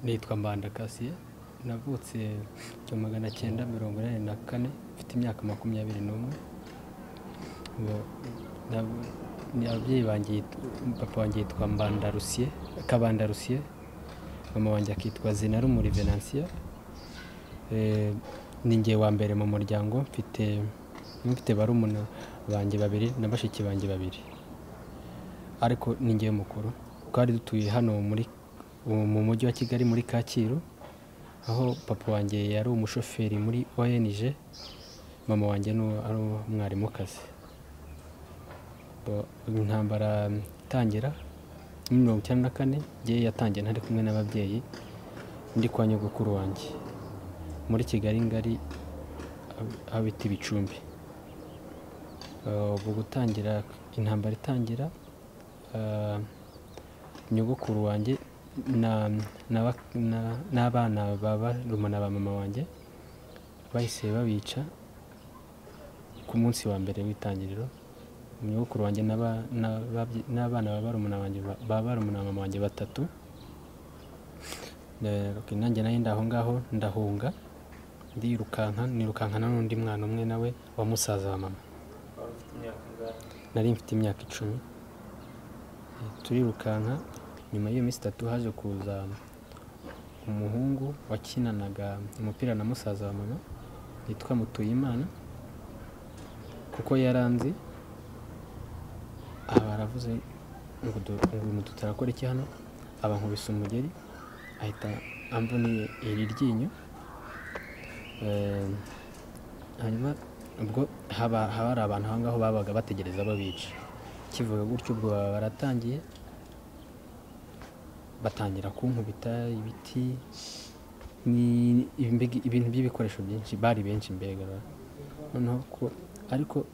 nitwa Mbanda Cassien navutse igihumbi magana cyenda mirongo inani na kane mfite imyaka makumyabiri n'umwe Nab- ni ababyeyi banjye yit- papa wanjye yitwa Mbanda Rusier Kabanda Rusier mama wanjye akitwa Zinarumuri Venantia Eh, ni njye wa mbere mu muryango mfite mfite barumuna banjye babiri na bashiki banjye babiri ariko ni njye mukuru twari dutuye hano muri mu mujyi wa Kigali muri Kacyiru aho papa wanjye yari umushoferi muri ONG mama wanjye ni uwo- ari umwarimukazi Bo- intambara itangira muri mirongo icyenda na kane ngewe yatangiye ntari kumwe n'ababyeyi ndi kwa nyogokuru wanjye muri kigali ngari aho- aho bita ibicumbi Eh, ubu gutangira intambara itangira eh, nyogokuru wanjye na- n'aba- na- n'abana ba barumuna ba mama wanjye bahise babica ku munsi wa mbere w'itangiriro nyogokuru wanjye n'aba- n'ababye- n'abana ba barumuna banjye ba- ba barumuna ba mama wanjye batatu Eh, ok, nanjye nayo ndaho ngaho ndahunga ndirukanka nirukankana n'undi mwana umwe nawe wa musaza wa mama wari ufite imyaka ingahe nari mfite imyaka icumi turirukanka nyuma y'iyo minsi itatu haje kuza umuhungu wakinanaga umupira na musaza wa mama yitwa mutuyimana kuko yaranzi aha baravuze ngo du- ngo uyu mutu tarakora iki hano abankubise umugeri ahita amboniye iri ryinyo Eh, hanyuma ubwo haba haba hari abantu aho ngaho babaga bategereza babica kivuga gutyo ubwo baba baratangiye batangira kunkubita ibiti ni- imbigi- ibintu by'ibikoresho byinshi bari benshi mbega ra. noneho ko ariko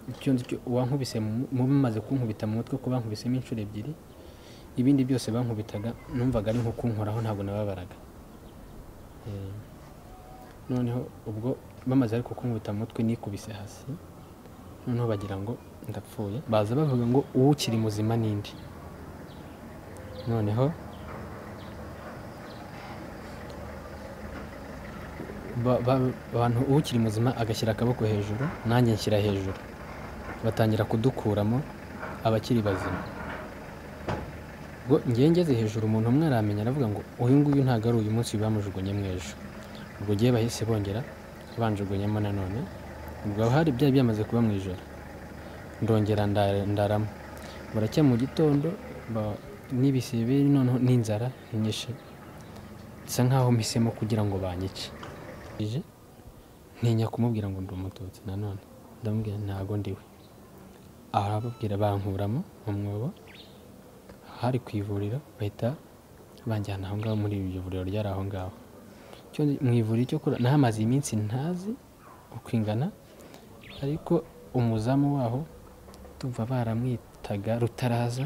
icyo nzi cyo uwankubise mu- mumaze kunkubita mu mutwe ko bankubisemo inshuro ebyiri ibindi byose bankubitaga numvaga ari nko kunkoraho ntabwo nababaraga Eh, noneho ubwo bamaze ariko kunkubita mu mutwe nikubise hasi noneho bagira ngo ndapfuye baza bavuga ngo uwo ukiri muzima n'indi noneho ba- ba- abantu uwo ukiri muzima agashyira akaboko hejuru nanjye nshyira hejuru batangira kudukuramo abakiri bazima ubwo ngewe ngeze hejuru umuntu umwe aramenya aravuga ngo uyu nguyu ntabwo ari uyu munsi bamujugunye mw'ejo ubwo gihe bahise bongera banjugunyemo nanone ubwo aho hari byari byamaze kuba mu ijoro ndongera nda- ndaramo burakeye mu gitondo ba- n'ibisebe noneho n'inzara nyinshi bisa nkaho mpisemo kugira ngo banyice ije ntinya kumubwira ngo ndi umututsi nanone ndamubwira ntabwo ndiwe arababwira bankuramo mu mwobo hari ku ivuriro bahita banjyana aho ngaho muri iryo vuriro ryari aho ngaho cyo mu ivuriro cyo kura nahamaze iminsi ntazi uko ingana ariko umuzamu waho tumva baramwitaga rutaraza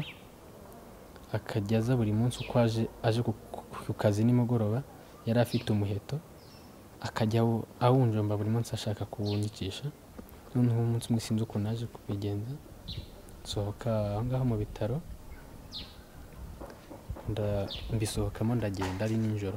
akajya aza buri munsi uko aje aje ku, ku- ku kazi nimugoroba yari afite umuheto akajya awu- awunjomba buri munsi ashaka kuwunyikisha noneho umunsi umwe sinzi ukuntu naje kubigenza nsohoka aho ngaho mu bitaro nda- mbisohokamo ndagenda ari nijoro